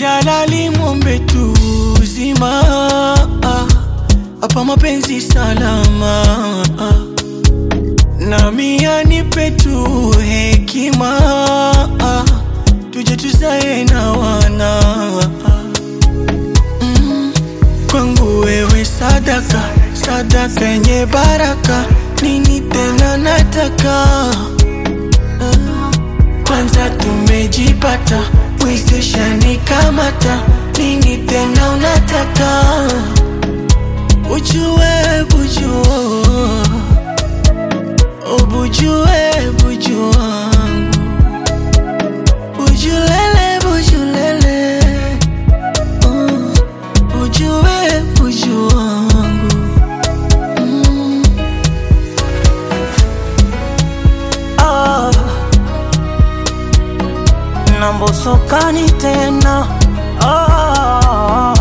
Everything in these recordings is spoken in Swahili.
Jalali mwombe tu uzima hapa mapenzi salama nami anipe tu hekima tuje tuzae na wana mm. Kwangu wewe sadaka, sadaka yenye baraka, nini tena nataka uh. Kwanza tumejipata, mwezesha nikamata, nini tena unataka Ujue bujua, ubujue buju wangu, bujulele bujulele, uh, ujue buju wangu mm. ah. Nambosokani tena ah.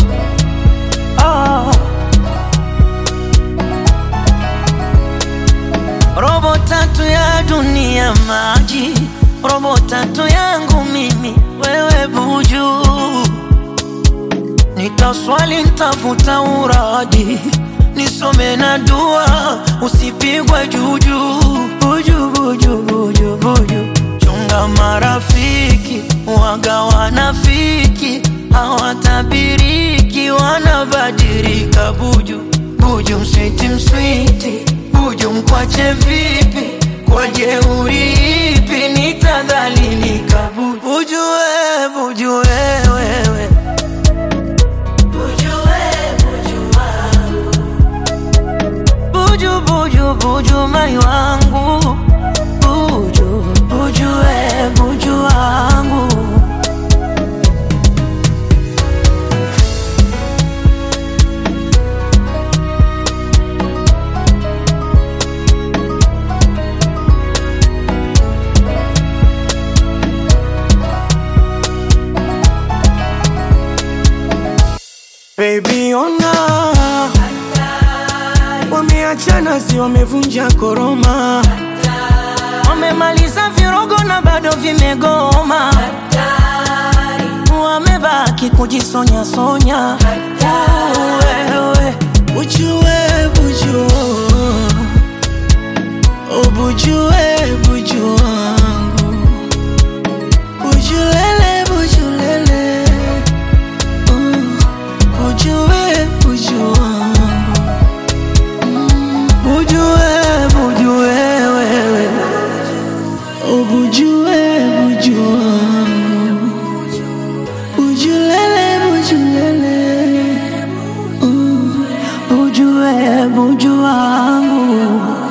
Ah. Robo tatu ya dunia maji, robo tatu yangu mimi, wewe buju. Nitaswali, ntafuta uradi, nisome na dua, usipigwe juju. Buju, buju, buju, buju. Chunga marafiki, waga wanafiki, hawatabiriki, wanabadilika. Buju, buju, mswiti, mswiti, buju, mkwache vipi? Kwa jeuri ipi nitadhalilika? Buju, buju, we, buju, we, wewe Buju, buju, buju, mai wangu Buju, buju, we, buju wangu Baby ona wameachana, si wamevunja koroma, Wamemaliza virogo na bado vimegoma Wamebaki kujisonya sonya Wewe ujue buju, ubujue buju wangu, bujulele bujulele, uh, ujue buju wangu mm. Bujue bujue wewe, ubujue buju wangu, bujulele bujulele, uh, Buju, we, buju wangu